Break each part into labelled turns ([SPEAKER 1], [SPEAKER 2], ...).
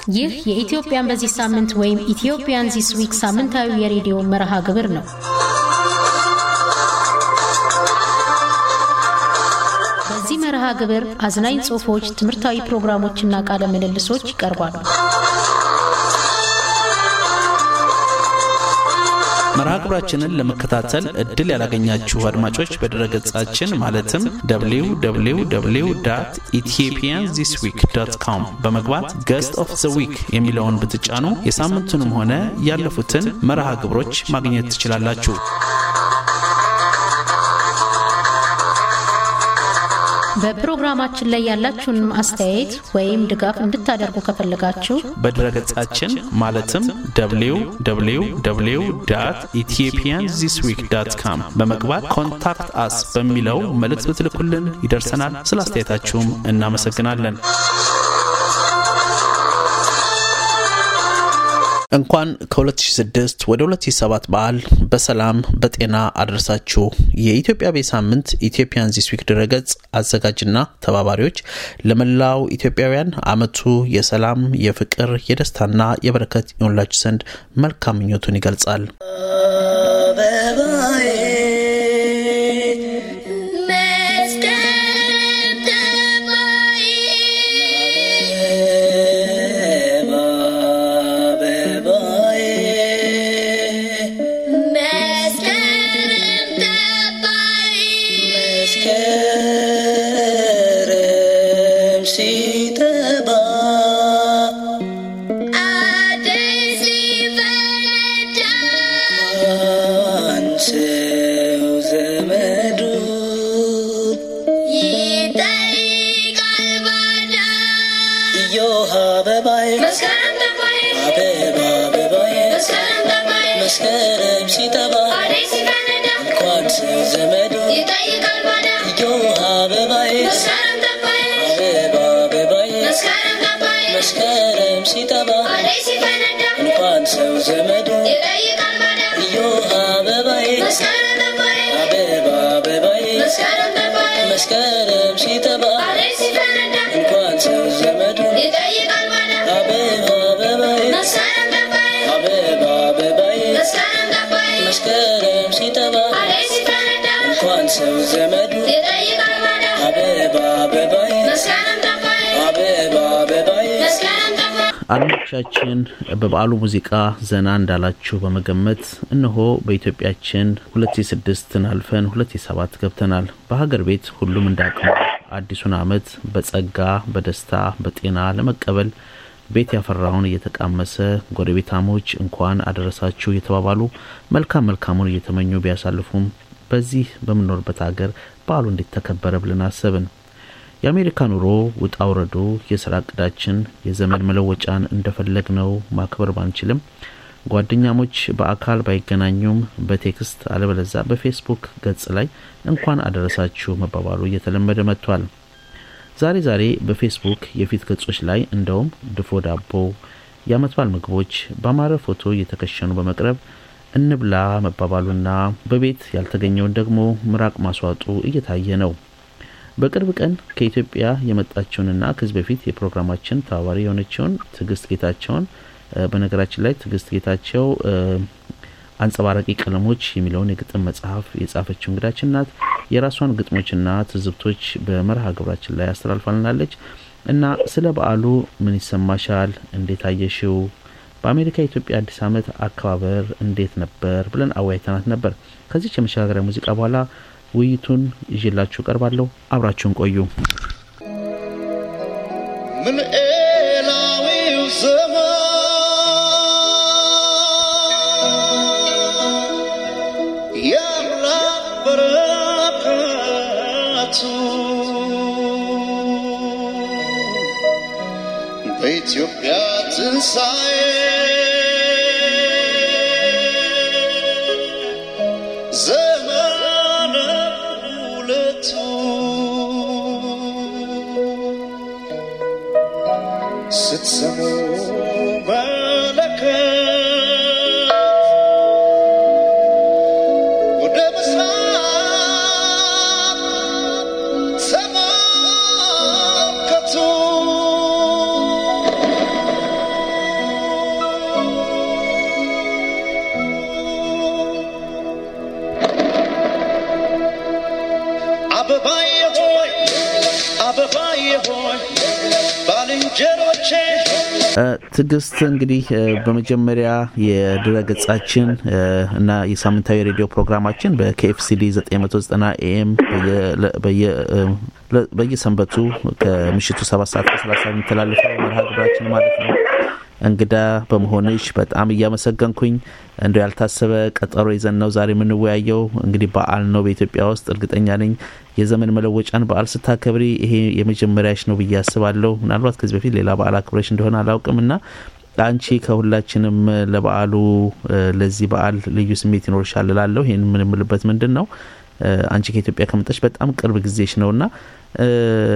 [SPEAKER 1] ይህ የኢትዮጵያን በዚህ ሳምንት ወይም ኢትዮጵያን ዚስ ዊክ ሳምንታዊ የሬዲዮ መርሃ ግብር ነው። በዚህ መርሃ ግብር አዝናኝ ጽሑፎች፣ ትምህርታዊ ፕሮግራሞችና ቃለ ምልልሶች ይቀርባሉ።
[SPEAKER 2] መርሃ ግብራችንን ለመከታተል እድል ያላገኛችሁ አድማጮች በድረገጻችን ማለትም www ኢትዮጵያን ዚስ ዊክ ዶት ኮም በመግባት ገስት ኦፍ ዘ ዊክ የሚለውን ብትጫኑ የሳምንቱንም ሆነ ያለፉትን መርሃ ግብሮች ማግኘት ትችላላችሁ።
[SPEAKER 1] በፕሮግራማችን ላይ ያላችሁን አስተያየት ወይም ድጋፍ እንድታደርጉ ከፈለጋችሁ
[SPEAKER 2] በድረገጻችን ማለትም www ኢትዮጵያን ዚስ ዊክ ዳት ካም በመግባት ኮንታክት አስ በሚለው መልእክት ብትልኩልን ይደርሰናል። ስለ አስተያየታችሁም እናመሰግናለን። እንኳን ከ2006 ወደ 2007 በዓል በሰላም በጤና አደረሳችሁ። የኢትዮጵያ ቤት ሳምንት ኢትዮጵያን ዚስ ዊክ ድረገጽ አዘጋጅና ተባባሪዎች ለመላው ኢትዮጵያውያን አመቱ የሰላም፣ የፍቅር፣ የደስታና የበረከት ይሆንላችሁ ዘንድ መልካም ምኞቱን ይገልጻል።
[SPEAKER 3] መስከረም ሲጠባ እንኳን ሰው ዘመዱ እዮሃ አበባዬ አበባ አበባዬ መስከረም ሲጠባ እንኳን ሰው ዘመዱ እዮሃ አበባዬ አበባ አበባዬ መስከረም ሲጠባ እንኳን ሰው ዘመዱ አበባ አበባዬ አበባ አበባዬ መስከረም ሲጠባ እንኳን ሰው ዘመዱ አበባ አበባዬ አበባ አበባዬ
[SPEAKER 2] አድማጮቻችን በበዓሉ ሙዚቃ ዘና እንዳላችሁ በመገመት እነሆ በኢትዮጵያችን 2006ን አልፈን 2007 ገብተናል። በሀገር ቤት ሁሉም እንዳቅሙ አዲሱን ዓመት በጸጋ በደስታ በጤና ለመቀበል ቤት ያፈራውን እየተቃመሰ ጎረቤታሞች እንኳን አደረሳችሁ እየተባባሉ መልካም መልካሙን እየተመኙ ቢያሳልፉም በዚህ በምንኖርበት ሀገር በዓሉ እንዴት ተከበረ ብለን አሰብን። የአሜሪካ ኑሮ ውጣ ውረዱ፣ የስራ እቅዳችን፣ የዘመን መለወጫን እንደፈለግ ነው ማክበር ባንችልም ጓደኛሞች በአካል ባይገናኙም በቴክስት አለበለዛ በፌስቡክ ገጽ ላይ እንኳን አደረሳችሁ መባባሉ እየተለመደ መጥቷል። ዛሬ ዛሬ በፌስቡክ የፊት ገጾች ላይ እንደውም ድፎ ዳቦ፣ የአመት በዓል ምግቦች በአማረ ፎቶ እየተከሸኑ በመቅረብ እንብላ መባባሉና በቤት ያልተገኘውን ደግሞ ምራቅ ማስዋጡ እየታየ ነው። በቅርብ ቀን ከኢትዮጵያ የመጣችውንና ከዚህ በፊት የፕሮግራማችን ተባባሪ የሆነችውን ትዕግስት ጌታቸውን በነገራችን ላይ ትዕግስት ጌታቸው አንጸባራቂ ቀለሞች የሚለውን የግጥም መጽሐፍ የጻፈችው እንግዳችን ናት። የራሷን ግጥሞችና ትዝብቶች በመርሃ ግብራችን ላይ አስተላልፋልናለች እና ስለ በዓሉ ምን ይሰማሻል? እንዴት አየሽው? በአሜሪካ የኢትዮጵያ አዲስ ዓመት አከባበር እንዴት ነበር ብለን አወያይተናት ነበር። ከዚች የመሸጋገሪያ ሙዚቃ በኋላ ውይይቱን ይዤላችሁ ቀርባለሁ። አብራችሁን ቆዩ።
[SPEAKER 4] ምን ኤላዊው ዘመን የአምላክ በረከቱ በኢትዮጵያ ትንሣኤ ዘመነ ሁለቱ ስትሰሙ መለከት ወደ ምስራቅ ተመልከቱ አበባዬ ሆይ አበባዬ ሆይ ባልንጀሮቼ
[SPEAKER 2] ትዕግስት እንግዲህ እ፣ በመጀመሪያ የድረ ገጻችን እ፣ እና የሳምንታዊ ሬዲዮ ፕሮግራማችን በኬኤፍሲዲ 990 ኤኤም በየሰንበቱ ከምሽቱ 7 ሰዓት ከ30 የሚተላለፈው መርሃ ግብራችን ማለት ነው። እንግዳ በመሆንሽ በጣም እያመሰገንኩኝ እንደ ያልታሰበ ቀጠሮ ይዘን ነው ዛሬ የምንወያየው። እንግዲህ በዓል ነው በኢትዮጵያ ውስጥ እርግጠኛ ነኝ የዘመን መለወጫን በዓል ስታከብሪ ይሄ የመጀመሪያሽ ነው ብዬ አስባለሁ። ምናልባት ከዚህ በፊት ሌላ በዓል አክብረሽ እንደሆነ አላውቅም እና አንቺ ከሁላችንም ለበዓሉ እ፣ ለዚህ በዓል ልዩ ስሜት ይኖርሻል እላለሁ። ይህን የምንምልበት ምንድን ነው እ፣ አንቺ ከኢትዮጵያ ከመጣሽ በጣም ቅርብ ጊዜሽ ነው እና እ፣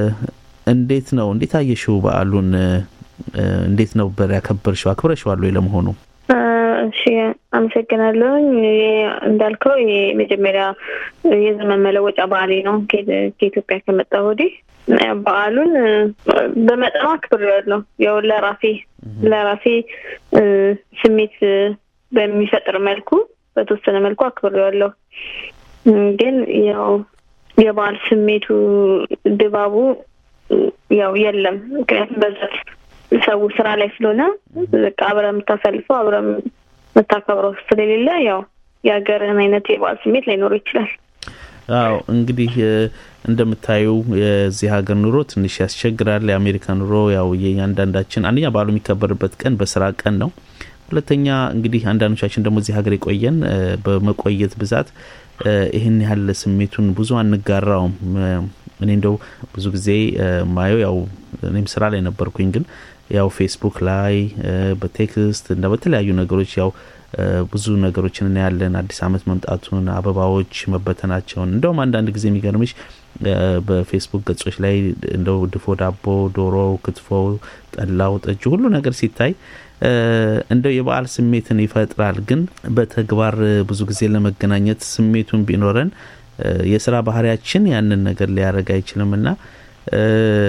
[SPEAKER 2] እንዴት ነው እንዴት አየሽው በዓሉን? እ፣ እንዴት ነበር ያከበርሽው? አክብረሽዋል ወይ ለመሆኑ?
[SPEAKER 5] እሺ አመሰግናለሁኝ። ይሄ እንዳልከው ይሄ የመጀመሪያ የዘመን መለወጫ በዓሌ ነው ከ- ከኢትዮጵያ ከመጣ ወዲህ በዓሉን እ፣ በመጠኑ አክብሬዋለሁ። ያው ለራሴ ለራሴ እ፣ ስሜት እ፣ በሚፈጥር መልኩ በተወሰነ መልኩ አክብሬዋለሁ። እ፣ ግን ያው የበዓል ስሜቱ ድባቡ እ፣ ያው የለም። ምክንያቱም በዛት ሰው ስራ ላይ ስለሆነ በቃ አብረህ የምታሳልፈው አብረህ የምታከብረው ስለሌለ ያው የሀገርህን አይነት የበዓል ስሜት ላይኖር ይችላል።
[SPEAKER 2] አዎ እንግዲህ እ፣ እንደምታዩ የዚህ ሀገር ኑሮ ትንሽ ያስቸግራል። የአሜሪካ ኑሮ ያው የእያንዳንዳችን አንደኛ በዓሉ የሚከበርበት ቀን በስራ ቀን ነው። ሁለተኛ እንግዲህ አንዳንዶቻችን ደግሞ እዚህ ሀገር የቆየን እ፣ በመቆየት ብዛት እ፣ ይህን ያህል ስሜቱን ብዙ አንጋራውም። እ፣ እኔ እንደው ብዙ ጊዜ እ፣ ማየው ያው እኔም ስራ ላይ ነበርኩኝ ግን ያው ፌስቡክ ላይ እ፣ በቴክስት እና በተለያዩ ነገሮች ያው እ፣ ብዙ ነገሮችን እናያለን። አዲስ ዓመት መምጣቱን፣ አበባዎች መበተናቸውን እንደውም አንዳንድ ጊዜ የሚገርምሽ እ፣ በፌስቡክ ገጾች ላይ እንደው ድፎ ዳቦ፣ ዶሮ፣ ክትፎ፣ ጠላው፣ ጠጁ ሁሉ ነገር ሲታይ እ፣ እንደው የበዓል ስሜትን ይፈጥራል። ግን በተግባር እ፣ ብዙ ጊዜ ለመገናኘት ስሜቱን ቢኖረን እ፣ የስራ ባህሪያችን ያንን ነገር ሊያደርግ አይችልም እና እ፣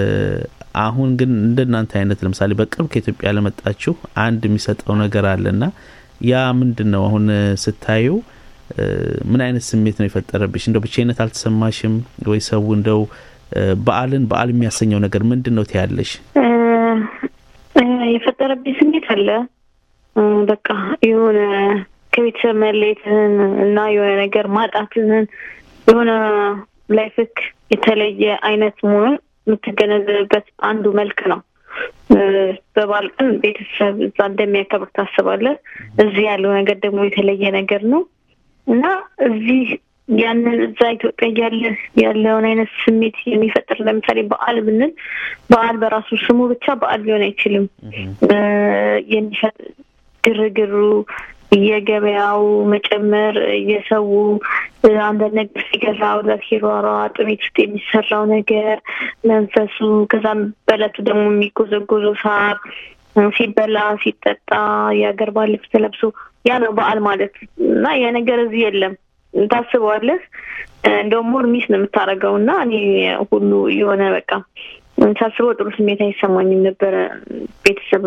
[SPEAKER 2] አሁን ግን እንደናንተ አይነት ለምሳሌ በቅርብ ከኢትዮጵያ ለመጣችሁ አንድ የሚሰጠው ነገር አለና ያ ምንድን ነው? አሁን እ፣ ስታዩ እ፣ ምን አይነት ስሜት ነው የፈጠረብሽ? እንደው ብቻነት አልተሰማሽም ወይ? ሰው እንደው እ፣ በዓልን በዓል የሚያሰኘው ነገር ምንድን ነው ትያለሽ?
[SPEAKER 5] እ፣ እ፣ የፈጠረብኝ ስሜት አለ እ፣ በቃ የሆነ ከቤተሰብ መለየትህን እና የሆነ ነገር ማጣትህን የሆነ ላይፍክ የተለየ አይነት መሆኑን የምትገነዘብበት አንዱ መልክ ነው። እ፣ በበዓል ቀን ቤተሰብ እዛ እንደሚያከብር ታስባለህ። እዚህ ያለው ነገር ደግሞ የተለየ ነገር ነው እና እዚህ ያንን እዛ ኢትዮጵያ እያለ ያለውን አይነት ስሜት የሚፈጥር ለምሳሌ በዓል ብንል በዓል በራሱ ስሙ ብቻ በዓል ሊሆን አይችልም። እ፣ የሚፈጥ ግርግሩ የገበያው መጨመር የሰው እ፣ አንዳንድ ነገር ሲገዛ ወደት ሲሯሯጥ ቤት ውስጥ የሚሰራው ነገር መንፈሱ ከዛም በእለቱ ደግሞ የሚጎዘጎዘው ሳር እ፣ ሲበላ ሲጠጣ የሀገር ባህል ልብስ ተለብሶ ያ ነው በዓል ማለት እና ያ ነገር እዚህ የለም። ታስበዋለህ እ፣ እንደውም ሞር ሚስ ነው የምታደርገው እና እኔ ሁሉ የሆነ በቃ ሳስበው ጥሩ ስሜት አይሰማኝም ነበረ ቤተሰብ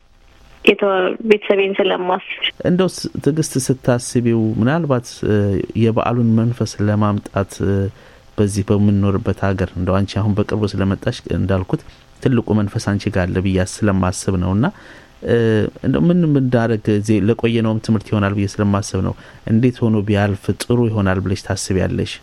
[SPEAKER 5] የተ- ቤተሰቤን ስለማስብ
[SPEAKER 2] እንደው ስ- ትዕግስት ስታስቢው ምናልባት እ፣ የበዓሉን መንፈስ ለማምጣት እ፣ በዚህ በምንኖርበት ሀገር እንደው አንቺ አሁን በቅርቡ ስለመጣሽ እንዳልኩት ትልቁ መንፈስ አንቺ ጋር አለ ብዬ ስለማስብ ነው እና እ፣ እንደው ምን ምንዳረግ እዚህ ለቆየነውም ትምህርት ይሆናል ብዬ ስለማስብ ነው። እንዴት ሆኖ ቢያልፍ ጥሩ ይሆናል ብለሽ ታስቢያለሽ?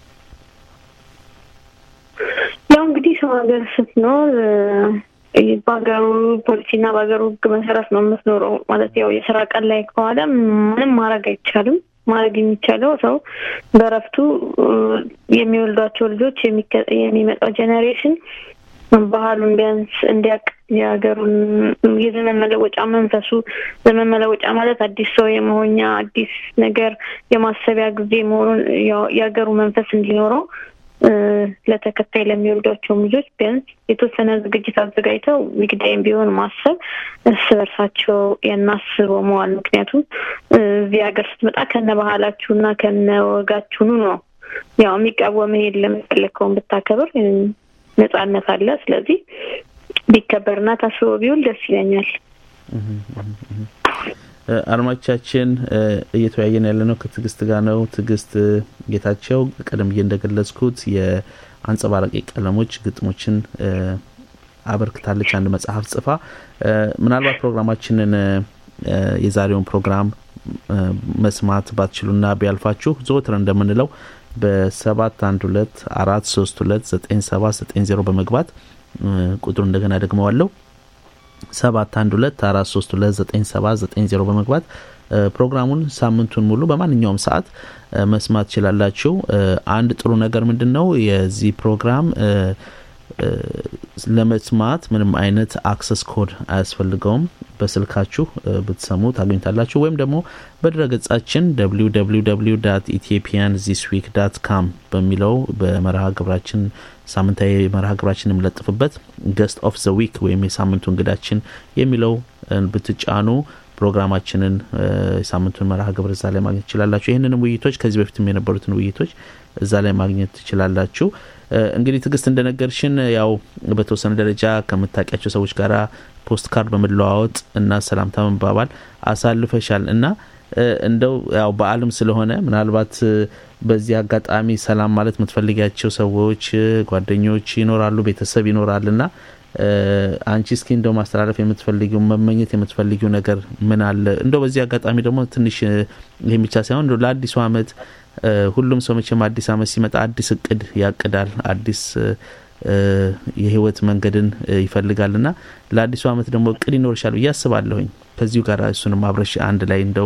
[SPEAKER 5] ያው እንግዲህ ሰው ሀገር ስትኖር እ፣ በሀገሩ ፖሊሲና በሀገሩ ሕግ መሰረት ነው የምትኖረው። ማለት ያው የስራ ቀን ላይ ከኋላ ምንም ማድረግ አይቻልም። ማድረግ የሚቻለው ሰው በእረፍቱ እ፣ የሚወልዷቸው ልጆች የሚከ- የሚመጣው ጄኔሬሽን ባህሉን ቢያንስ እንዲያውቅ የሀገሩን የዘመን መለወጫ መንፈሱ ዘመን መለወጫ ማለት አዲስ ሰው የመሆኛ አዲስ ነገር የማሰቢያ ጊዜ መሆኑን ያው የሀገሩ መንፈስ እንዲኖረው እ፣ ለተከታይ ለሚወልዷቸውም ልጆች ቢያንስ የተወሰነ ዝግጅት አዘጋጅተው ዊክዳይም ቢሆን ማሰብ እርስ በርሳቸው የናስበው መዋል። ምክንያቱም እ፣ እዚህ ሀገር ስትመጣ ከነ ባህላችሁ እና ከነ ወጋችሁኑ ነው ያው የሚቃወምህ የለም። የፈለግከውን ብታከብር እ፣ ነጻነት አለ። ስለዚህ ቢከበርና ታስቦ ቢውል ደስ ይለኛል።
[SPEAKER 2] እ፣ አድማጮቻችን እ፣ እየተወያየን ያለ ነው ከትዕግስት ጋር ነው። ትዕግስት እ፣ ጌታቸው ቀደም ብዬ እንደገለጽኩት አንጸባራቂ ቀለሞች ግጥሞችን አበርክታለች። አንድ መጽሐፍ ጽፋ ምናልባት ፕሮግራማችንን የዛሬውን ፕሮግራም መስማት ባትችሉና ቢያልፋችሁ ዘወትር እንደምንለው በሰባት አንድ ሁለት አራት ሶስት ሁለት ዘጠኝ ሰባት ዘጠኝ ዜሮ በመግባት ቁጥሩ እንደገና ደግመዋለሁ ሰባት አንድ ሁለት አራት ሶስት ሁለት ዘጠኝ ሰባት ዘጠኝ ዜሮ በመግባት ፕሮግራሙን ሳምንቱን ሙሉ በማንኛውም ሰዓት መስማት ትችላላችሁ። አንድ ጥሩ ነገር ምንድን ነው የዚህ ፕሮግራም ለመስማት ምንም አይነት አክሰስ ኮድ አያስፈልገውም። በስልካችሁ ብትሰሙ ታገኙታላችሁ። ወይም ደግሞ በድረገጻችን www ኢትዮጵያን ዚስ ዊክ ዳት ካም በሚለው በመርሃ ግብራችን ሳምንታዊ መርሃ ግብራችን የምለጥፍበት ገስት ኦፍ ዘ ዊክ ወይም የሳምንቱ እንግዳችን የሚለው ብትጫኑ ፕሮግራማችንን የሳምንቱን መርሃ ግብር እዛ ላይ ማግኘት ትችላላችሁ። ይህንንም ውይይቶች ከዚህ በፊትም የነበሩትን ውይይቶች እዛ ላይ ማግኘት ትችላላችሁ። እንግዲህ ትዕግስት እንደነገርሽን ያው በተወሰነ ደረጃ ከምታውቂያቸው ሰዎች ጋር ፖስት ካርድ በመለዋወጥ እና ሰላምታ መባባል አሳልፈሻል እና እንደው ያው በዓልም ስለሆነ ምናልባት በዚህ አጋጣሚ ሰላም ማለት የምትፈልጊያቸው ሰዎች፣ ጓደኞች ይኖራሉ፣ ቤተሰብ ይኖራል እና አንቺ እስኪ እንደው ማስተላለፍ የምትፈልጊው መመኘት የምትፈልጊው ነገር ምን አለ? እንደው በዚህ አጋጣሚ ደግሞ ትንሽ ይህም ብቻ ሳይሆን እንደው ለአዲሱ ዓመት ሁሉም ሰው መቼም አዲስ ዓመት ሲመጣ አዲስ እቅድ ያቅዳል፣ አዲስ የህይወት መንገድን ይፈልጋል እና ለአዲሱ ዓመት ደግሞ እቅድ ይኖርሻል ብዬ አስባለሁኝ። ከዚሁ ጋር እሱንም አብረሽ አንድ ላይ እንደው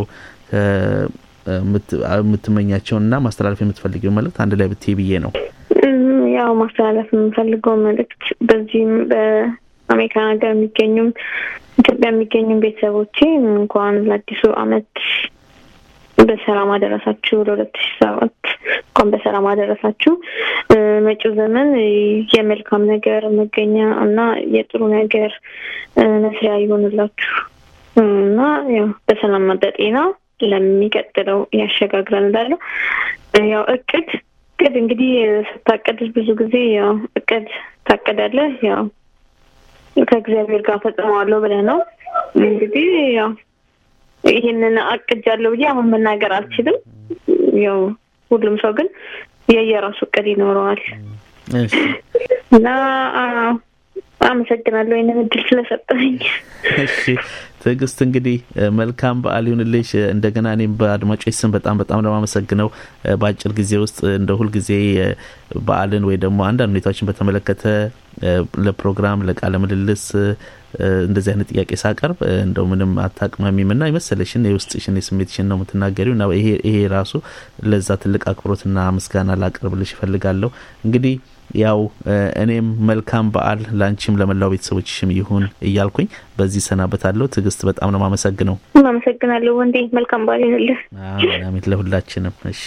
[SPEAKER 2] የምትመኛቸውንና ማስተላለፍ የምትፈልጊው መልእክት አንድ ላይ ብትይ ብዬ ነው።
[SPEAKER 5] ያው ማስተላለፍ የምንፈልገው መልእክት በዚህም በአሜሪካን ሀገር የሚገኙም ኢትዮጵያ የሚገኙም ቤተሰቦቼ እንኳን ለአዲሱ ዓመት በሰላም አደረሳችሁ። ለሁለት ሺ ሰባት እንኳን በሰላም አደረሳችሁ። መጪው ዘመን የመልካም ነገር መገኛ እና የጥሩ ነገር መስሪያ ይሆንላችሁ እና ያው በሰላም በጤና ለሚቀጥለው ያሸጋግረን እላለሁ። ያው እቅድ እቅድ እንግዲህ ስታቀድ ብዙ ጊዜ ያው እቅድ ታቀዳለህ ያው ከእግዚአብሔር ጋር ፈጽመዋለሁ ብለህ ነው እንግዲህ ያው ይሄንን አቅጃለሁ ብዬ አሁን መናገር አልችልም። ያው ሁሉም ሰው ግን የየራሱ እቅድ ይኖረዋል እና አመሰግናለሁ ይህንን እድል ስለሰጠኝ።
[SPEAKER 2] እሺ ትዕግስት፣ እንግዲህ መልካም በዓል ይሁንልሽ። እንደገና እኔም በአድማጮች ስም በጣም በጣም ለማመሰግነው በአጭር ጊዜ ውስጥ እንደ ሁልጊዜ በዓልን ወይ ደግሞ አንዳንድ ሁኔታዎችን በተመለከተ ለፕሮግራም ለቃለ ምልልስ እንደዚህ አይነት ጥያቄ ሳቀርብ እንደው ምንም አታቅማሚም ና የመሰለሽን የውስጥሽን የስሜትሽን ነው የምትናገሪው እና ይሄ ራሱ ለዛ ትልቅ አክብሮትና ምስጋና ላቀርብልሽ ይፈልጋለሁ። እንግዲህ ያው እኔም መልካም በዓል ለአንቺም ለመላው ቤተሰቦችሽም ይሁን እያልኩኝ በዚህ ሰናበታለሁ። ትዕግስት በጣም ነው የማመሰግነው።
[SPEAKER 5] አመሰግናለሁ ወንዴ። መልካም በዓል ይሁንልህ።
[SPEAKER 2] አሜን። ለሁላችንም። እሺ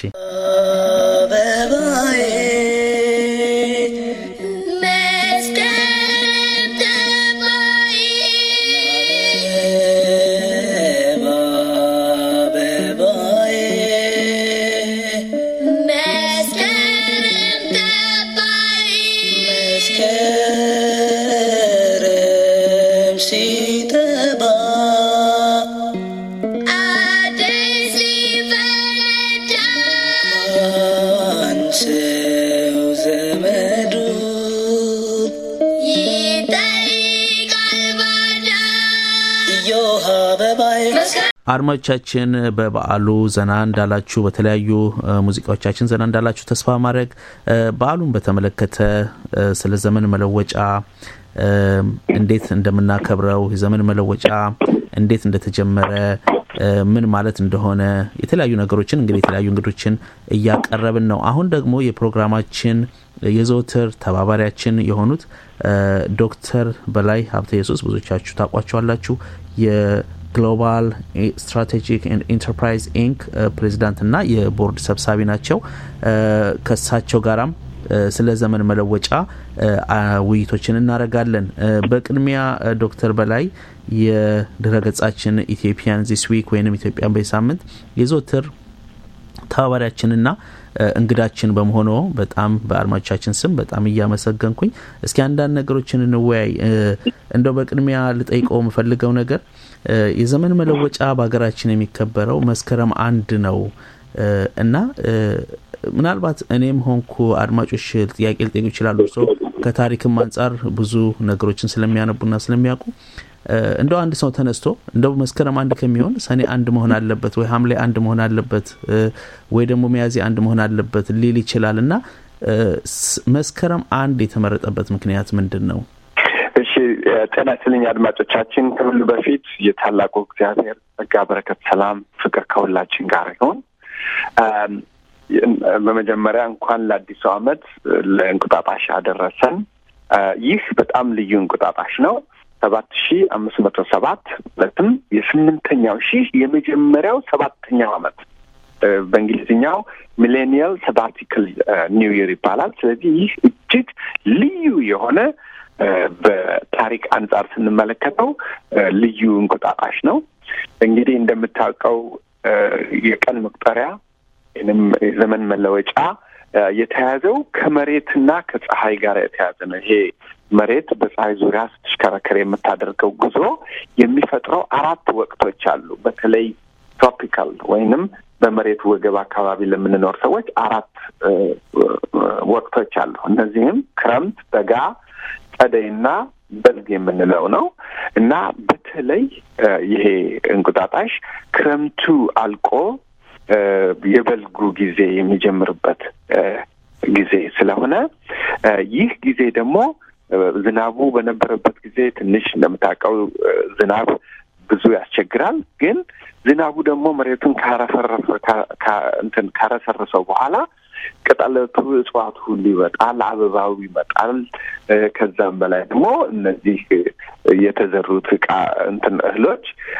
[SPEAKER 3] አበባዬ መስከረም ሲጠባ አንሰው ዘመዱ እዮሃ አበባዬ
[SPEAKER 2] አድማጮቻችን በበዓሉ ዘና እንዳላችሁ በተለያዩ ሙዚቃዎቻችን ዘና እንዳላችሁ ተስፋ ማድረግ በዓሉን በተመለከተ ስለ ዘመን መለወጫ እንዴት እንደምናከብረው የዘመን መለወጫ እንዴት እንደተጀመረ ምን ማለት እንደሆነ የተለያዩ ነገሮችን እንግዲህ የተለያዩ እንግዶችን እያቀረብን ነው። አሁን ደግሞ የፕሮግራማችን የዘወትር ተባባሪያችን የሆኑት ዶክተር በላይ ሀብተ ኢየሱስ ብዙዎቻችሁ ታውቋቸዋላችሁ። የግሎባል ስትራቴጂክ ኢንተርፕራይዝ ኢንክ ፕሬዚዳንት እና የቦርድ ሰብሳቢ ናቸው። ከሳቸው ጋራም ስለ ዘመን መለወጫ ውይይቶችን እናደርጋለን። በቅድሚያ ዶክተር በላይ የድረገጻችን ኢትዮጵያን ዚስ ዊክ ወይም ኢትዮጵያን በሳምንት የዘወትር ተባባሪያችንና እንግዳችን በመሆኑ በጣም በአድማጮቻችን ስም በጣም እያመሰገንኩኝ እስኪ አንዳንድ ነገሮችን እንወያይ። እንደው በቅድሚያ ልጠይቀው የምፈልገው ነገር የዘመን መለወጫ በሀገራችን የሚከበረው መስከረም አንድ ነው እና ምናልባት እኔም ሆንኩ አድማጮች ጥያቄ ሊጠይቁ ይችላሉ። እርሶ ከታሪክም አንጻር ብዙ ነገሮችን ስለሚያነቡና ስለሚያውቁ እንደው አንድ ሰው ተነስቶ እንደው መስከረም አንድ ከሚሆን ሰኔ አንድ መሆን አለበት ወይ ሐምሌ አንድ መሆን አለበት ወይ ደግሞ ሚያዝያ አንድ መሆን አለበት ሊል ይችላል እና መስከረም አንድ የተመረጠበት ምክንያት ምንድን ነው?
[SPEAKER 6] እሺ፣ ጤና ይስጥልኝ አድማጮቻችን። ከሁሉ በፊት የታላቁ እግዚአብሔር ጸጋ፣ በረከት፣ ሰላም፣ ፍቅር ከሁላችን ጋር ይሁን። በመጀመሪያ እንኳን ለአዲሱ ዓመት ለእንቁጣጣሽ አደረሰን። ይህ በጣም ልዩ እንቁጣጣሽ ነው። ሰባት ሺህ አምስት መቶ ሰባት ማለትም የስምንተኛው ሺህ የመጀመሪያው ሰባተኛው ዓመት በእንግሊዝኛው ሚሌኒየል ሰባቲክል ኒው ይር ይባላል። ስለዚህ ይህ እጅግ ልዩ የሆነ በታሪክ አንጻር ስንመለከተው ልዩ እንቁጣጣሽ ነው። እንግዲህ እንደምታውቀው የቀን መቁጠሪያ ወይም የዘመን መለወጫ የተያዘው ከመሬትና ከፀሐይ ጋር የተያዘ ነው። ይሄ መሬት በፀሐይ ዙሪያ ስትሽከረከር የምታደርገው ጉዞ የሚፈጥረው አራት ወቅቶች አሉ። በተለይ ትሮፒካል ወይንም በመሬት ወገብ አካባቢ ለምንኖር ሰዎች አራት ወቅቶች አሉ። እነዚህም ክረምት፣ በጋ፣ ጸደይና በልግ የምንለው ነው እና በተለይ ይሄ እንቁጣጣሽ ክረምቱ አልቆ የበልጉ ጊዜ የሚጀምርበት ጊዜ ስለሆነ ይህ ጊዜ ደግሞ ዝናቡ በነበረበት ጊዜ ትንሽ እንደምታውቀው ዝናብ ብዙ ያስቸግራል። ግን ዝናቡ ደግሞ መሬቱን ካረፈረፈ እንትን ካረሰረሰው በኋላ ቅጠለቱ እጽዋቱ ሁሉ ይወጣል፣ አበባው ይመጣል። ከዛም በላይ ደግሞ እነዚህ የተዘሩት እቃ እንትን እህሎች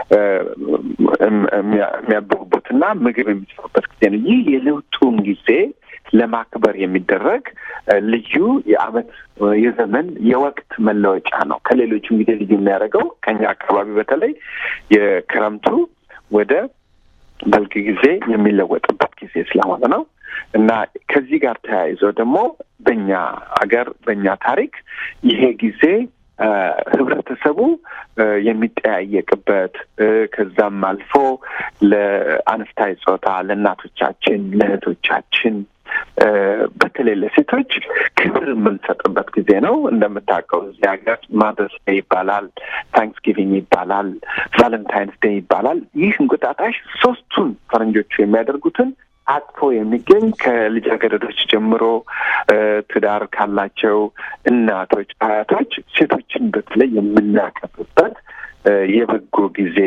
[SPEAKER 6] የሚያብቡበትና ምግብ የሚሰሩበት ጊዜ ነው። ይህ የለውጡን ጊዜ ለማክበር የሚደረግ ልዩ የዓመት የዘመን የወቅት መለወጫ ነው። ከሌሎቹም ጊዜ ልዩ የሚያደርገው ከኛ አካባቢ በተለይ የክረምቱ ወደ በልግ ጊዜ የሚለወጥበት ጊዜ ስለሆነ ነው እና ከዚህ ጋር ተያይዞ ደግሞ በእኛ ሀገር በእኛ ታሪክ ይሄ ጊዜ ህብረተሰቡ የሚጠያየቅበት ከዛም አልፎ ለአነስታይ ጾታ ለእናቶቻችን፣ ለእህቶቻችን በተለይ ለሴቶች ክብር የምንሰጥበት ጊዜ ነው። እንደምታውቀው እዚህ ሀገር ማደርስ ዴይ ይባላል፣ ታንክስጊቪንግ ይባላል፣ ቫለንታይንስ ዴይ ይባላል። ይህ እንቁጣጣሽ ሶስቱን ፈረንጆቹ የሚያደርጉትን አቅፎ የሚገኝ ከልጃገረዶች ጀምሮ ትዳር ካላቸው እናቶች፣ አያቶች ሴቶችን በተለይ የምናከብርበት የበጎ ጊዜ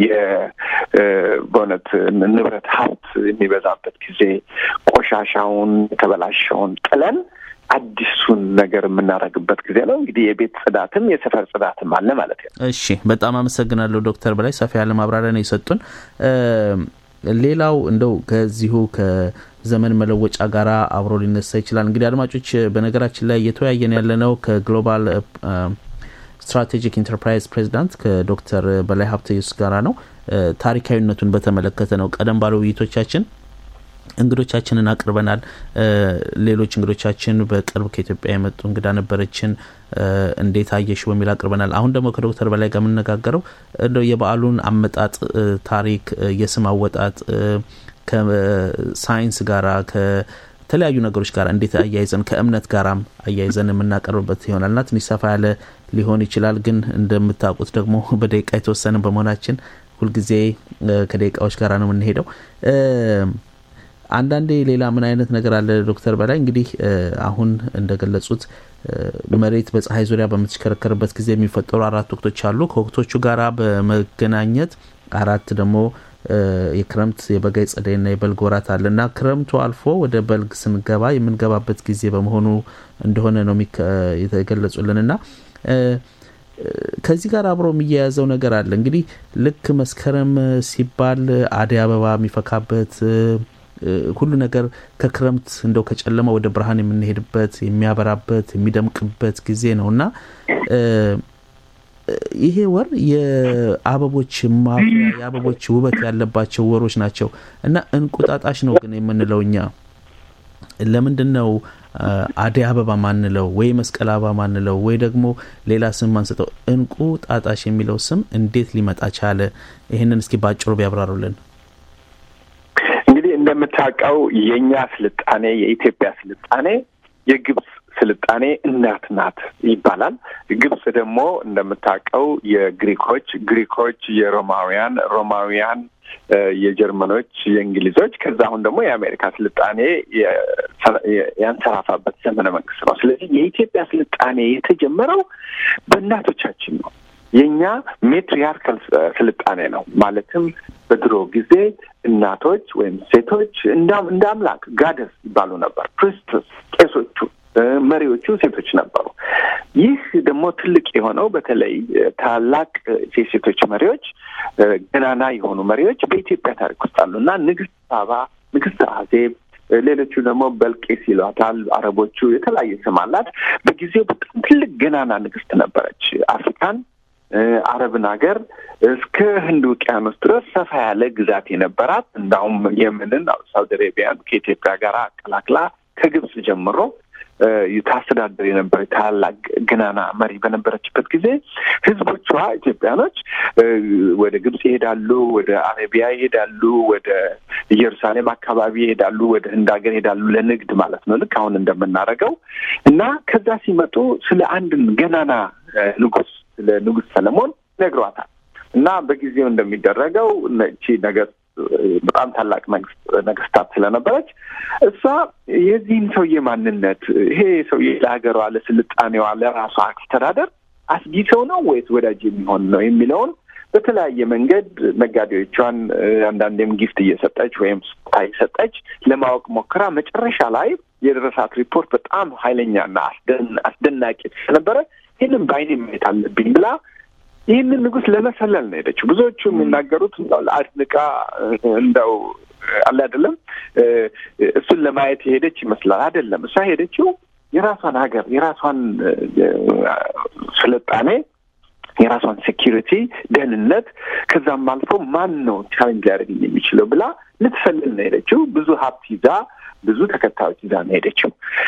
[SPEAKER 6] በእውነት ንብረት ሀብት የሚበዛበት ጊዜ ቆሻሻውን የተበላሸውን ጥለን አዲሱን ነገር የምናደርግበት ጊዜ ነው። እንግዲህ የቤት ጽዳትም የሰፈር ጽዳትም አለ ማለት ነው።
[SPEAKER 2] እሺ፣ በጣም አመሰግናለሁ ዶክተር በላይ ሰፋ ያለ ማብራሪያ ነው የሰጡን። ሌላው እንደው ከዚሁ ከዘመን መለወጫ ጋር አብሮ ሊነሳ ይችላል። እንግዲህ አድማጮች፣ በነገራችን ላይ እየተወያየን ያለነው ከግሎባል ስትራቴጂክ ኢንተርፕራይዝ ፕሬዚዳንት ከዶክተር በላይ ሀብተየሱስ ጋራ ነው። ታሪካዊነቱን በተመለከተ ነው። ቀደም ባለ ውይይቶቻችን እንግዶቻችንን አቅርበናል። ሌሎች እንግዶቻችን በቅርብ ከኢትዮጵያ የመጡ እንግዳ ነበረችን፣ እንዴት አየሽ በሚል አቅርበናል። አሁን ደግሞ ከዶክተር በላይ ጋር የምነጋገረው እንደው የበዓሉን አመጣጥ ታሪክ፣ የስም አወጣጥ ከሳይንስ ጋራ ከተለያዩ ነገሮች ጋር እንዴት አያይዘን ከእምነት ጋራም አያይዘን የምናቀርብበት ይሆናልና ትንሽ ሰፋ ያለ ሊሆን ይችላል። ግን እንደምታውቁት ደግሞ በደቂቃ የተወሰነ በመሆናችን ሁልጊዜ ከደቂቃዎች ጋር ነው የምንሄደው። አንዳንዴ ሌላ ምን አይነት ነገር አለ ዶክተር በላይ እንግዲህ አሁን እንደገለጹት መሬት በፀሐይ ዙሪያ በምትሽከረከርበት ጊዜ የሚፈጠሩ አራት ወቅቶች አሉ። ከወቅቶቹ ጋራ በመገናኘት አራት ደግሞ የክረምት የበጋ የጸደይና የበልግ ወራት አለ እና ክረምቱ አልፎ ወደ በልግ ስንገባ የምንገባበት ጊዜ በመሆኑ እንደሆነ ነው የተገለጹልን እና ከዚህ ጋር አብሮ የሚያያዘው ነገር አለ እንግዲህ ልክ መስከረም ሲባል አደይ አበባ የሚፈካበት ሁሉ ነገር ከክረምት እንደው ከጨለማ ወደ ብርሃን የምንሄድበት የሚያበራበት የሚደምቅበት ጊዜ ነው እና ይሄ ወር የአበቦች ማፍሪያ የአበቦች ውበት ያለባቸው ወሮች ናቸው እና እንቁጣጣሽ ነው ግን የምንለው እኛ ለምንድን ነው አደይ አበባ ማንለው ወይ መስቀል አበባ ማንለው ወይ ደግሞ ሌላ ስም ማንሰጠው? እንቁ ጣጣሽ የሚለው ስም እንዴት ሊመጣ ቻለ? ይህንን እስኪ ባጭሩ ቢያብራሩልን።
[SPEAKER 6] እንግዲህ እንደምታ እንደምታውቀው የእኛ ስልጣኔ የኢትዮጵያ ስልጣኔ የግብፅ ስልጣኔ እናት ናት ይባላል። ግብፅ ደግሞ እንደምታውቀው የግሪኮች፣ ግሪኮች የሮማውያን፣ ሮማውያን የጀርመኖች፣ የእንግሊዞች ከዛ አሁን ደግሞ የአሜሪካ ስልጣኔ ያንሰራፋበት ዘመነ መንግስት ነው። ስለዚህ የኢትዮጵያ ስልጣኔ የተጀመረው በእናቶቻችን ነው። የእኛ ሜትሪያርካል ስልጣኔ ነው። ማለትም በድሮ ጊዜ እናቶች ወይም ሴቶች እንደ አምላክ ጋደስ ይባሉ ነበር። ፕሪስትስ ቄሶቹ መሪዎቹ ሴቶች ነበሩ። ይህ ደግሞ ትልቅ የሆነው በተለይ ታላቅ የሴቶች መሪዎች ገናና የሆኑ መሪዎች በኢትዮጵያ ታሪክ ውስጥ አሉ እና ንግስት ሳባ፣ ንግስት አዜብ ሌሎቹ ደግሞ በልቄስ ይሏታል አረቦቹ። የተለያየ ስም አላት። በጊዜው በጣም ትልቅ ገናና ንግስት ነበረች። አፍሪካን አረብን ሀገር እስከ ህንድ ውቅያኖስ ድረስ ሰፋ ያለ ግዛት የነበራት እንዳውም የመንን ሳውዲ አረቢያን ከኢትዮጵያ ጋር አቀላቅላ ከግብጽ ጀምሮ ታስተዳደር የነበረ ታላቅ ገናና መሪ በነበረችበት ጊዜ ህዝቦቿ ኢትዮጵያኖች ወደ ግብጽ ይሄዳሉ፣ ወደ አረቢያ ይሄዳሉ፣ ወደ ኢየሩሳሌም አካባቢ ይሄዳሉ፣ ወደ ህንድ ሀገር ይሄዳሉ ለንግድ ማለት ነው፣ ልክ አሁን እንደምናደርገው እና ከዛ ሲመጡ ስለ አንድን ገናና ንጉስ ስለ ንጉስ ሰለሞን ነግሯታል እና በጊዜው እንደሚደረገው እቺ ነገር በጣም ታላቅ መንግስት ነገስታት ስለነበረች እሷ የዚህን ሰውዬ ማንነት ይሄ ሰውዬ ለሀገሯ፣ ለስልጣኔዋ፣ ለራሷ አስተዳደር አስጊ ሰው ነው ወይስ ወዳጅ የሚሆን ነው የሚለውን በተለያየ መንገድ ነጋዴዎቿን አንዳንዴም ጊፍት እየሰጠች ወይም ስጦታ እየሰጠች ለማወቅ ሞክራ መጨረሻ ላይ የደረሳት ሪፖርት በጣም ኃይለኛና አስደናቂ ስለነበረ ይህንን በዓይኔ ማየት አለብኝ ብላ ይህንን ንጉስ ለመሰለል ነው ሄደችው። ብዙዎቹ የሚናገሩት አድንቃ እንደው አለ አይደለም እሱን ለማየት የሄደች ይመስላል። አይደለም። እሷ ሄደችው የራሷን ሀገር የራሷን ስልጣኔ የራሷን ሴኪሪቲ ደህንነት፣ ከዛም አልፎ ማን ነው ቻሌንጅ ሊያደርግኝ የሚችለው ብላ ልትሰልል ነው ሄደችው። ብዙ ሀብት ይዛ ብዙ ተከታዮች ይዛ ነው ሄደችው።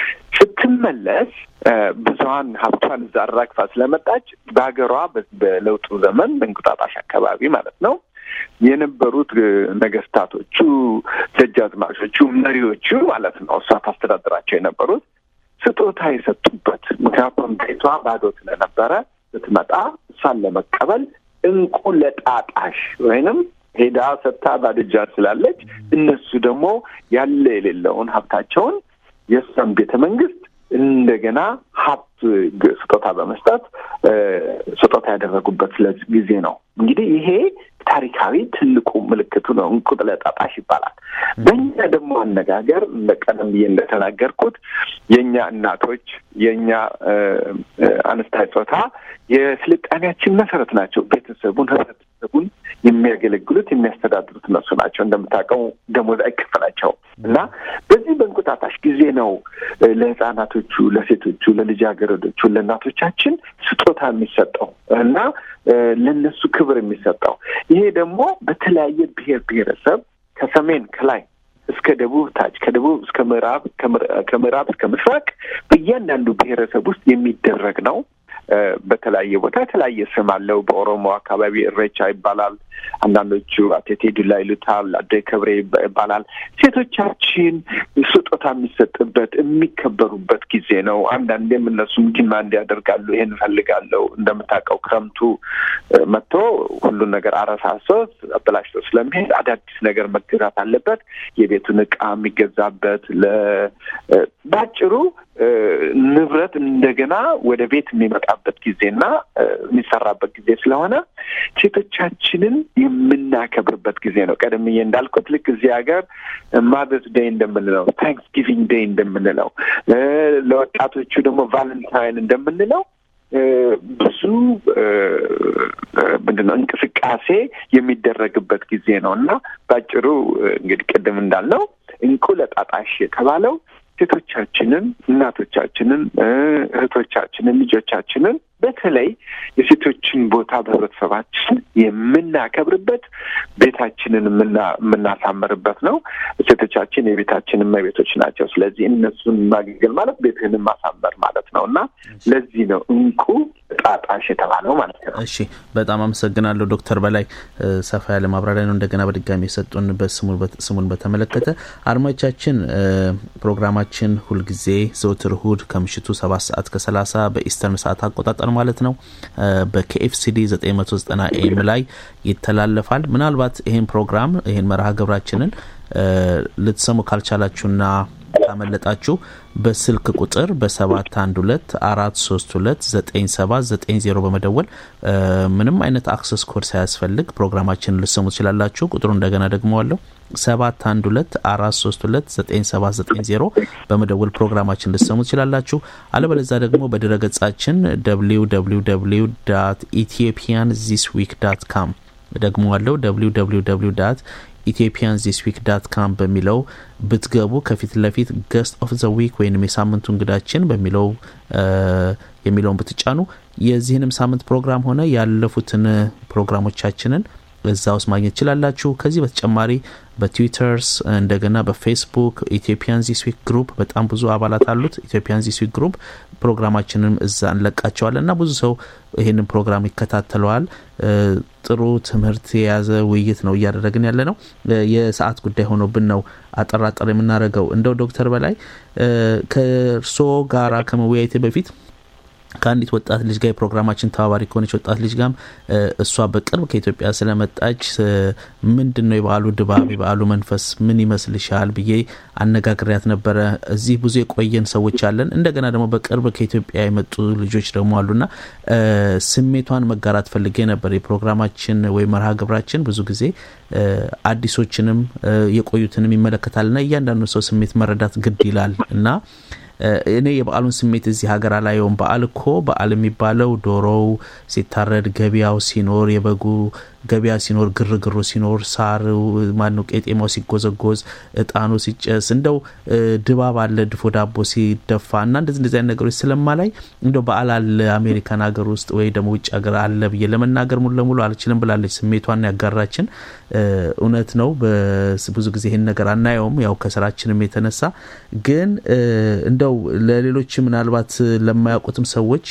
[SPEAKER 6] ስትመለስ ብዙሀን ሀብቷን እዛ አራግፋ ስለመጣች በሀገሯ በለውጡ ዘመን በእንቁጣጣሽ አካባቢ ማለት ነው የነበሩት ነገስታቶቹ፣ ደጃዝማቾቹ፣ መሪዎቹ ማለት ነው እሷ ታስተዳድራቸው የነበሩት ስጦታ የሰጡበት ምክንያቱም ቤቷ ባዶ ስለነበረ ስትመጣ እሷን ለመቀበል እንቁ ለጣጣሽ ወይንም ሄዳ ሰጥታ ባዶ እጇን ስላለች እነሱ ደግሞ ያለ የሌለውን ሀብታቸውን የእሷን ቤተ መንግስት እንደገና ሀብት ስጦታ በመስጠት ስጦታ ያደረጉበት ስለዚህ ጊዜ ነው። እንግዲህ ይሄ ታሪካዊ ትልቁ ምልክቱ ነው። እንቁ ለጣጣሽ ይባላል። በእኛ ደግሞ አነጋገር እንደ ቀደም ብዬ እንደተናገርኩት የእኛ እናቶች የእኛ አነስታይ ጾታ የስልጣኔያችን መሰረት ናቸው። ቤተሰቡን፣ ህብረተሰቡን የሚያገለግሉት የሚያስተዳድሩት እነሱ ናቸው። እንደምታውቀው ደሞዝ አይከፈላቸውም እና በዚህ በእንቁጣጣሽ ጊዜ ነው ለህፃናቶቹ፣ ለሴቶቹ፣ ለልጃገረዶቹ፣ ለእናቶቻችን ስጦታ የሚሰጠው እና ለእነሱ ክብር የሚሰጠው ይሄ ደግሞ በተለያየ ብሔር ብሔረሰብ ከሰሜን ከላይ እስከ ደቡብ ታች ከደቡብ እስከ ምዕራብ ከምዕራብ እስከ ምስራቅ በእያንዳንዱ ብሔረሰብ ውስጥ የሚደረግ ነው። በተለያየ ቦታ የተለያየ ስም አለው። በኦሮሞ አካባቢ እሬቻ ይባላል። አንዳንዶቹ አቴቴ ዱላ ይሉታል። አደይ ከብሬ ይባላል። ሴቶቻችን ስጦታ የሚሰጥበት የሚከበሩበት ጊዜ ነው። አንዳንዴም እነሱም ዲማንድ ያደርጋሉ። ይሄን እፈልጋለሁ። እንደምታውቀው ክረምቱ መጥቶ ሁሉን ነገር አረሳሶ አበላሽቶ ስለሚሄድ አዳዲስ ነገር መገዛት አለበት። የቤቱን እቃ የሚገዛበት በአጭሩ ንብረት እንደገና ወደ ቤት የሚመጣበት ጊዜና የሚሰራበት ጊዜ ስለሆነ ሴቶቻችንን የምናከብርበት ጊዜ ነው። ቀደምዬ እንዳልኩት ልክ እዚህ ሀገር ማዘርስ ዴይ እንደምንለው፣ ታንክስ ጊቪንግ ዴይ እንደምንለው፣ ለወጣቶቹ ደግሞ ቫለንታይን እንደምንለው ብዙ ምንድን ነው እንቅስቃሴ የሚደረግበት ጊዜ ነው እና በአጭሩ እንግዲህ ቅድም እንዳልነው እንቁ ለጣጣሽ የተባለው ሴቶቻችንን፣ እናቶቻችንን፣ እህቶቻችንን፣ ልጆቻችንን በተለይ የሴቶችን ቦታ በህብረተሰባችን የምናከብርበት ቤታችንን የምናሳምርበት ነው። ሴቶቻችን የቤታችን እመቤቶች ናቸው። ስለዚህ እነሱን ማገልገል ማለት ቤትህንን ማሳመር ማለት ነው እና ለዚህ ነው እንቁ እንቁጣጣሽ የተባለው ማለት ነው።
[SPEAKER 2] እሺ፣ በጣም አመሰግናለሁ ዶክተር በላይ ሰፋ ያለ ማብራሪያ ነው እንደገና በድጋሚ የሰጡን ስሙን በተመለከተ። አድማጮቻችን ፕሮግራማችን ሁልጊዜ ዘወትር እሁድ ከምሽቱ ሰባት ሰዓት ከሰላሳ በኢስተርን ሰዓት አቆጣጠር ማለት ነው በኬኤፍሲዲ 990 ኤም ላይ ይተላለፋል። ምናልባት ይህን ፕሮግራም ይህን መርሃ ግብራችንን ልትሰሙ ካልቻላችሁና ካመለጣችሁ በስልክ ቁጥር በሰባት አንድ ሁለት አራት ሶስት ሁለት ዘጠኝ ሰባት ዘጠኝ ዜሮ በመደወል ምንም አይነት አክሰስ ኮድ ሳያስፈልግ ፕሮግራማችንን ልሰሙ ትችላላችሁ። ቁጥሩ እንደገና ደግመዋለሁ ሰባት አንድ ሁለት አራት ሶስት ሁለት ዘጠኝ ሰባት ዘጠኝ ዜሮ በመደወል ፕሮግራማችን ልሰሙ ትችላላችሁ። አለበለዛ ደግሞ በድረ ገጻችን ደብሊው ደብሊው ደብሊው ዳት ኢትዮጵያን ዚስ ዊክ ዳት ካም ደግመዋለሁ ደብሊው ደብሊው ደብሊው ዳት ኢትዮጵያን ዚስ ዊክ ዳት ካም በሚለው ብትገቡ ከፊት ለፊት ገስት ኦፍ ዘ ዊክ ወይም የሳምንቱ እንግዳችን በሚለው የሚለውን ብትጫኑ የዚህንም ሳምንት ፕሮግራም ሆነ ያለፉትን ፕሮግራሞቻችንን እዛ ውስጥ ማግኘት ትችላላችሁ። ከዚህ በተጨማሪ በትዊተርስ እንደገና በፌስቡክ ኢትዮጵያን ዚስ ዊክ ግሩፕ በጣም ብዙ አባላት አሉት። ኢትዮጵያን ዚስ ዊክ ግሩፕ ፕሮግራማችንም እዛ እንለቃቸዋለን እና ብዙ ሰው ይህንን ፕሮግራም ይከታተለዋል። ጥሩ ትምህርት የያዘ ውይይት ነው እያደረግን ያለ ነው። የሰዓት ጉዳይ ሆኖብን ነው አጠራጠር የምናደርገው። እንደው ዶክተር በላይ ከእርስዎ ጋራ ከመወያየቴ በፊት ከአንዲት ወጣት ልጅ ጋር የፕሮግራማችን ተባባሪ ከሆነች ወጣት ልጅ ጋም እሷ በቅርብ ከኢትዮጵያ ስለመጣች ምንድን ነው የበዓሉ ድባብ የበዓሉ መንፈስ ምን ይመስልሻል ብዬ አነጋግሪያት ነበረ። እዚህ ብዙ የቆየን ሰዎች አለን። እንደገና ደግሞ በቅርብ ከኢትዮጵያ የመጡ ልጆች ደግሞ አሉና ስሜቷን መጋራት ፈልጌ ነበር። የፕሮግራማችን ወይም መርሃ ግብራችን ብዙ ጊዜ አዲሶችንም የቆዩትንም ይመለከታልና እያንዳንዱ ሰው ስሜት መረዳት ግድ ይላል እና እኔ የበዓሉን ስሜት እዚህ ሀገር አላየውም። በዓል እኮ በዓል የሚባለው ዶሮው ሲታረድ፣ ገበያው ሲኖር፣ የበጉ ገበያ ሲኖር፣ ግርግሩ ሲኖር፣ ሳር ማነው ቄጤማው ሲጎዘጎዝ፣ እጣኑ ሲጨስ፣ እንደው ድባብ አለ፣ ድፎ ዳቦ ሲደፋ እና እንደዚህ እንደዚህ አይነት ነገሮች ስለማላይ እንደው በዓል አለ አሜሪካን ሀገር ውስጥ ወይ ደግሞ ውጭ ሀገር አለ ብዬ ለመናገር ሙሉ ለሙሉ አልችልም ብላለች። ስሜቷን ያጋራችን እውነት ነው። ብዙ ጊዜ ይህን ነገር አናየውም፣ ያው ከስራችንም የተነሳ ግን እንደው ለሌሎች ምናልባት ለማያውቁትም ሰዎች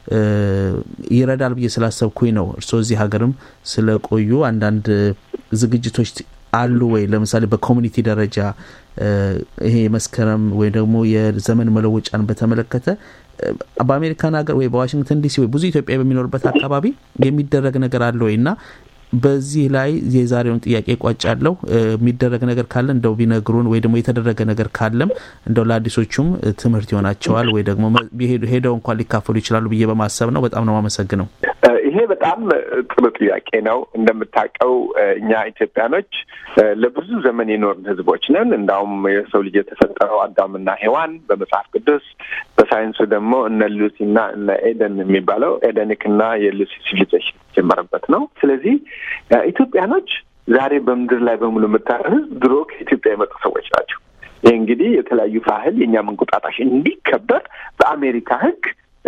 [SPEAKER 2] ይረዳል ብዬ ስላሰብኩኝ ነው። እርስዎ እዚህ ሀገርም ስለቆዩ አንዳንድ ዝግጅቶች አሉ ወይ? ለምሳሌ በኮሚኒቲ ደረጃ ይሄ የመስከረም ወይ ደግሞ የዘመን መለወጫን በተመለከተ በአሜሪካን ሀገር ወይ በዋሽንግተን ዲሲ ወይ ብዙ ኢትዮጵያ በሚኖርበት አካባቢ የሚደረግ ነገር አለ ወይ እና በዚህ ላይ የዛሬውን ጥያቄ ቋጫለሁ። የሚደረግ ነገር ካለ እንደው ቢነግሩን ወይ ደግሞ የተደረገ ነገር ካለም እንደው ለአዲሶቹም ትምህርት ይሆናቸዋል ወይ ደግሞ ሄደው እንኳን ሊካፈሉ ይችላሉ ብዬ በማሰብ ነው። በጣም ነው የማመሰግነው።
[SPEAKER 6] ይሄ በጣም ጥሩ ጥያቄ ነው። እንደምታውቀው እኛ ኢትዮጵያኖች ለብዙ ዘመን የኖርን ሕዝቦች ነን። እንዳውም የሰው ልጅ የተፈጠረው አዳምና ሔዋን በመጽሐፍ ቅዱስ በሳይንሱ ደግሞ እነ ሉሲና እነ ኤደን የሚባለው ኤደኒክና የሉሲ ሲቪሊዜሽን የተጀመረበት ነው። ስለዚህ ኢትዮጵያኖች ዛሬ በምድር ላይ በሙሉ የምታየው ሕዝብ ድሮ ከኢትዮጵያ የመጡ ሰዎች ናቸው። ይህ እንግዲህ የተለያዩ ባህል የእኛም እንቁጣጣሽ እንዲከበር በአሜሪካ ሕግ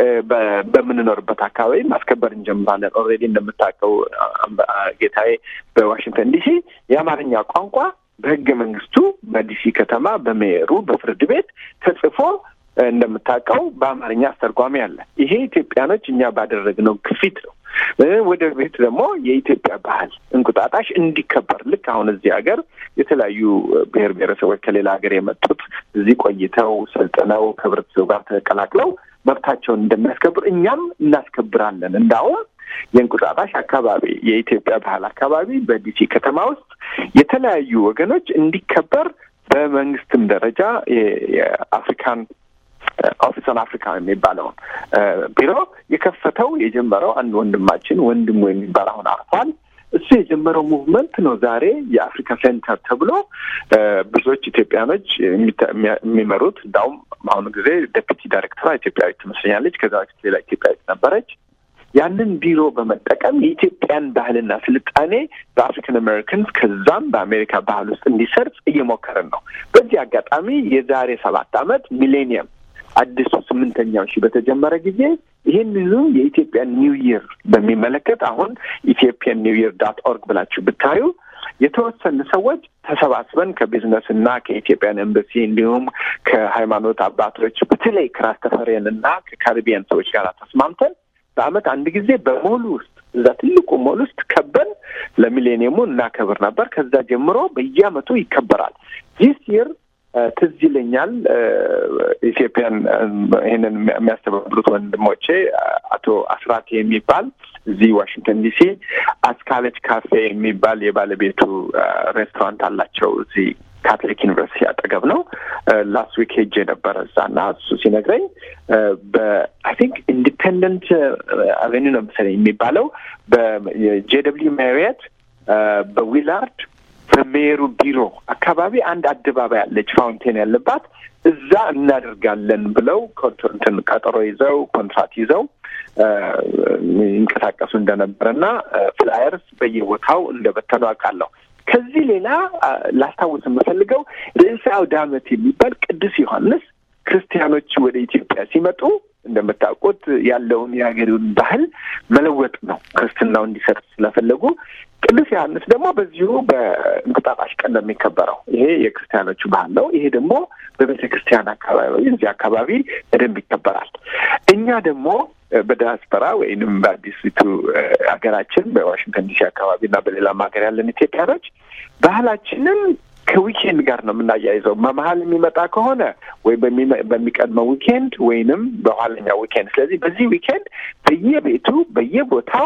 [SPEAKER 6] በምንኖርበት አካባቢ ማስከበር እንጀምራለን። ኦልሬዲ እንደምታውቀው ጌታዬ በዋሽንግተን ዲሲ የአማርኛ ቋንቋ በህገ መንግስቱ በዲሲ ከተማ በሜየሩ በፍርድ ቤት ተጽፎ እንደምታውቀው በአማርኛ አስተርጓሚ አለ። ይሄ ኢትዮጵያኖች እኛ ባደረግነው ግፊት ነው። ወደ ቤት ደግሞ የኢትዮጵያ ባህል እንቁጣጣሽ እንዲከበር ልክ አሁን እዚህ ሀገር የተለያዩ ብሔር ብሔረሰቦች ከሌላ ሀገር የመጡት እዚህ ቆይተው ሰልጥነው ከህብረተሰቡ ጋር ተቀላቅለው መብታቸውን እንደሚያስከብር እኛም እናስከብራለን። እንዳውም የእንቁጣጣሽ አካባቢ የኢትዮጵያ ባህል አካባቢ በዲሲ ከተማ ውስጥ የተለያዩ ወገኖች እንዲከበር በመንግስትም ደረጃ የአፍሪካን ኦፊስ ኦን አፍሪካ የሚባለውን ቢሮ የከፈተው የጀመረው አንድ ወንድማችን ወንድሙ የሚባል አሁን አርፏል። እሱ የጀመረው ሙቭመንት ነው። ዛሬ የአፍሪካ ሴንተር ተብሎ ብዙዎች ኢትዮጵያኖች የሚመሩት እንዳውም በአሁኑ ጊዜ ዴፒቲ ዳይሬክተሯ ኢትዮጵያዊት ትመስለኛለች። ከዛ በፊት ሌላ ኢትዮጵያዊት ነበረች። ያንን ቢሮ በመጠቀም የኢትዮጵያን ባህልና ስልጣኔ በአፍሪካን አሜሪካንስ ከዛም በአሜሪካ ባህል ውስጥ እንዲሰርጽ እየሞከርን ነው። በዚህ አጋጣሚ የዛሬ ሰባት ዓመት ሚሌኒየም አዲሱ ስምንተኛው ሺህ በተጀመረ ጊዜ ይህንኑ የኢትዮጵያ ኒው ይር በሚመለከት አሁን ኢትዮጵያን ኒው ይር ዳት ኦርግ ብላችሁ ብታዩ የተወሰኑ ሰዎች ተሰባስበን ከቢዝነስ እና ከኢትዮጵያን ኤምባሲ እንዲሁም ከሃይማኖት አባቶች በተለይ ከራስ ተፈሬን እና ከካሪቢያን ሰዎች ጋር ተስማምተን በአመት አንድ ጊዜ በሞሉ ውስጥ እዛ ትልቁ ሞል ውስጥ ከበን ለሚሌኒየሙ እናከብር ነበር። ከዛ ጀምሮ በየአመቱ ይከበራል። ዚስ ይር ትዝ ይለኛል ኢትዮጵያን ይህንን የሚያስተባብሩት ወንድሞቼ አቶ አስራት የሚባል እዚህ ዋሽንግተን ዲሲ አስካለች ካፌ የሚባል የባለቤቱ ሬስቶራንት አላቸው እዚህ ካቶሊክ ዩኒቨርሲቲ አጠገብ ነው። ላስት ዊክ ሄጄ ነበረ እዛ እና እሱ ሲነግረኝ በአይ ቲንክ ኢንዲፔንደንት አቬኒ ነው መሰለኝ የሚባለው በጄ ደብሊው ማሪየት በዊላርድ በሜየሩ ቢሮ አካባቢ አንድ አደባባይ አለች ፋውንቴን ያለባት እዛ እናደርጋለን ብለው እንትን ቀጠሮ ይዘው ኮንትራት ይዘው ይንቀሳቀሱ እንደነበረና ፍላየርስ በየቦታው እንደበተኑ አውቃለሁ። ከዚህ ሌላ ላስታውስ የምፈልገው ርዕሰ አውደ ዓመት የሚባል ቅዱስ ዮሐንስ ክርስቲያኖች ወደ ኢትዮጵያ ሲመጡ እንደምታውቁት ያለውን የሀገሪውን ባህል መለወጥ ነው። ክርስትናው እንዲሰጥ ስለፈለጉ ቅዱስ ዮሐንስ ደግሞ በዚሁ በእንቁጣጣሽ ቀን ነው የሚከበረው። ይሄ የክርስቲያኖቹ ባህል ነው። ይሄ ደግሞ በቤተ ክርስቲያን አካባቢ እዚህ አካባቢ በደንብ ይከበራል። እኛ ደግሞ በዲያስፖራ ወይንም በአዲሲቱ ሀገራችን በዋሽንግተን ዲሲ አካባቢ እና በሌላም ሀገር ያለን ኢትዮጵያኖች ባህላችንን ከዊኬንድ ጋር ነው የምናያይዘው። በመሀል የሚመጣ ከሆነ ወይ በሚቀድመው ዊኬንድ ወይንም በኋለኛው ዊኬንድ። ስለዚህ በዚህ ዊኬንድ በየቤቱ በየቦታው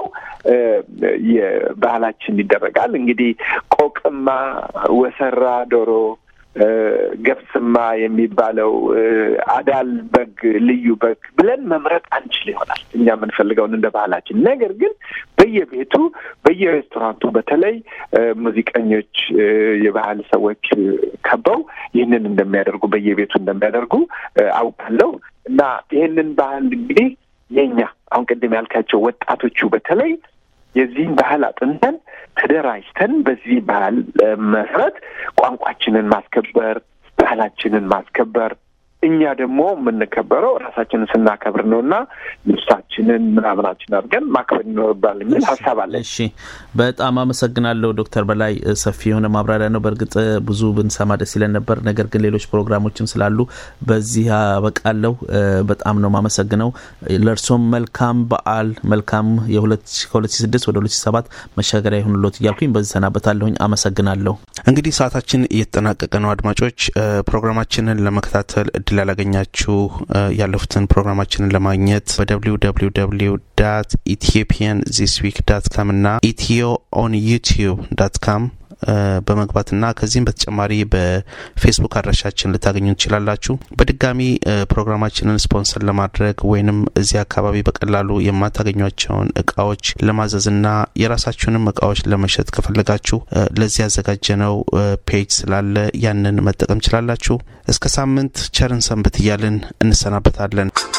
[SPEAKER 6] የባህላችን ይደረጋል። እንግዲህ ቆቅማ፣ ወሰራ ዶሮ ገብስማ የሚባለው አዳል በግ ልዩ በግ ብለን መምረጥ አንችል ይሆናል እኛ የምንፈልገውን እንደ ባህላችን። ነገር ግን በየቤቱ በየሬስቶራንቱ በተለይ ሙዚቀኞች፣ የባህል ሰዎች ከበው ይህንን እንደሚያደርጉ በየቤቱ እንደሚያደርጉ አውቃለሁ እና ይህንን ባህል እንግዲህ የኛ አሁን ቅድም ያልካቸው ወጣቶቹ በተለይ የዚህን ባህል አጥንተን ተደራጅተን በዚህ ባህል መሰረት ቋንቋችንን ማስከበር፣ ባህላችንን ማስከበር እኛ ደግሞ የምንከበረው ራሳችንን ስናከብር ነው እና ልብሳችንን ምናምናችን አድርገን ማክበር ይኖርባል የሚል ሀሳብ አለ።
[SPEAKER 2] እሺ፣ በጣም አመሰግናለሁ ዶክተር በላይ ሰፊ የሆነ ማብራሪያ ነው። በእርግጥ ብዙ ብንሰማ ደስ ይለን ነበር፣ ነገር ግን ሌሎች ፕሮግራሞችም ስላሉ በዚህ አበቃለሁ። በጣም ነው ማመሰግነው። ለእርሶም መልካም በዓል መልካም ከ2006 ወደ 2007 መሻገሪያ ይሁንሎት እያልኩኝ በዚህ ሰናበታለሁኝ። አመሰግናለሁ። እንግዲህ ሰዓታችን እየተጠናቀቀ ነው። አድማጮች ፕሮግራማችንን ለመከታተል እድል ያላገኛችሁ ያለፉትን ፕሮግራማችንን ለማግኘት በደብሊው ደብሊው ደብሊው ዳት ኢትዮጵያን ዚስ ዊክ ዳት ካም እና ኢትዮ ኦን ዩቲዩብ ዳት ካም በመግባትና ከዚህም በተጨማሪ በፌስቡክ አድራሻችን ልታገኙ ትችላላችሁ። በድጋሚ ፕሮግራማችንን ስፖንሰር ለማድረግ ወይንም እዚህ አካባቢ በቀላሉ የማታገኟቸውን እቃዎች ለማዘዝና የራሳችሁንም እቃዎች ለመሸጥ ከፈለጋችሁ ለዚህ ያዘጋጀነው ፔጅ ስላለ ያንን መጠቀም ችላላችሁ። እስከ ሳምንት ቸርን ሰንብት እያልን እንሰናበታለን።